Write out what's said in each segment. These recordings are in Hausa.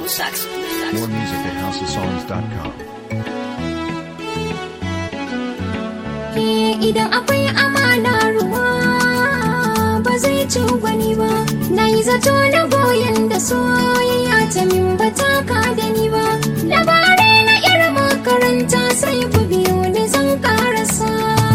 sax. More music at houseofsongs.com. Eh, idan akwai amana ruwa ba zai ci gwani ba na yi zato na goyon da soyayya ta min ba ta ka da ni ba labarai na irin makaranta sai ku biyo ni zan karasa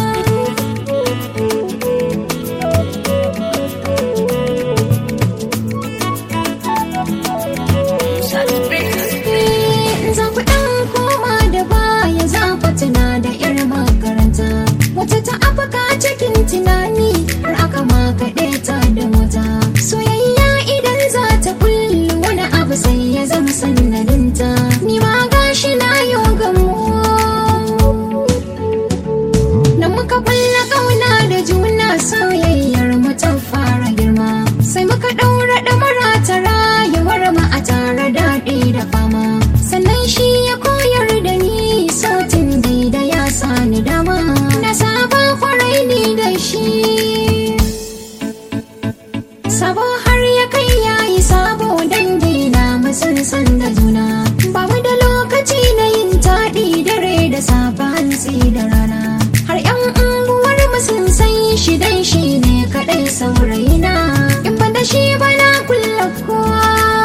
Sax Business. Eh, za ku ɗan koma da baya za ku tuna da irin makaranta wata ta afaka cikin tunani har aka makaɗe ta da mota soyayya idan za ta kullu wani abu sai ya zama sannadinta ni ma gashi na yo gamo da muka kulla kauna da juna soyayyar mu ta fara girma sai muka ɗaura ɗamara ta rayuwar mu a tare daɗi da fama sannan shi ya koyar da ni sautin da ya sani dama na saba kwarai ni da shi sabo har ya kai yayi sabo dangi na musun san da juna ba mu da lokaci na yin taɗi dare da safa hantsi da rana har yan unguwar mu sun san shi dan shi ne kaɗai saurayina in ba da shi ba na kulla kowa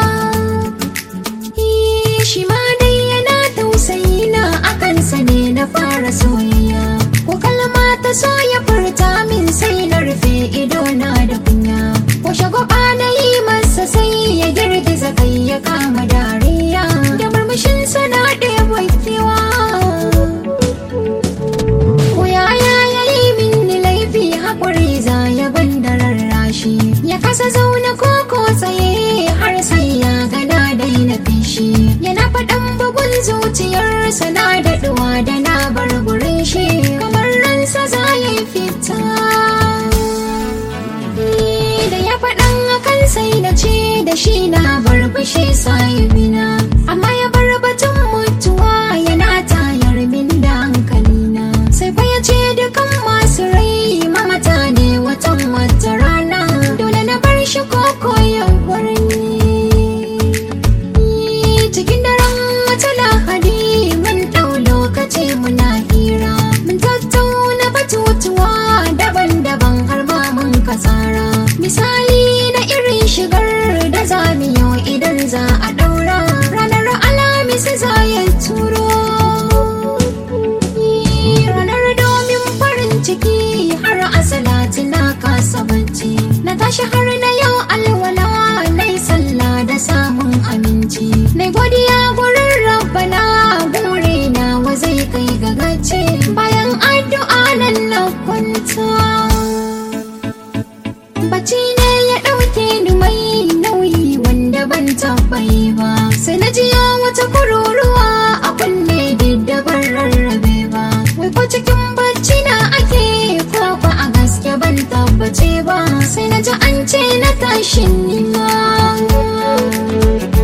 Eh, shi ma dai yana tausayi na akan sa ne na fara soyayya ko kalma ta so ya furta min sai na rufe ido na da kunya ko shagwaba na yi masa sai ya girgiza kai ya kama dariya da murmushin sana ɗaya kewa ko yaya ya yi min laifi haƙuri za ya da rarrashi ya kasa zaune ko ko tsaye har sai ya gana daina fishi yana faɗan bugun zuciyarsa na daɗuwa da na bar gurin shi kamar ransa za ya yi fita da ya faɗan akan sai na ce da shi na bar fushi sahibina amma ya bar batun mutuwa yana tayar min da hankalina sai fa ya ce dukan masu rai mamata ne watan wata rana dole na bar shi koko ya warni cikin daren wata lahadi mun ɗau lokaci muna hira mun tattauna batutuwa daban-daban har ma mun kasara misali na irin shigar da zamiyo idan za a ɗaura ranar alamis za ya turo ranar domin farin ciki har asalati na kasa bacci na tashi har na yau alwala na yi sallah da samun aminci na godiya gurin rabbana bure na wa zai kai ga gaci bayan addu'a nan na kwanta Bacci ne ya ɗauke ni mai nauyi wanda ban tabbai ba. Sai na jiya wata kururuwa a kunne diddabar rarrabe ba. Wai ko cikin bacci na ake ko ba a gaske ban tabbace ba. Sai na ji an ce na tashin nima.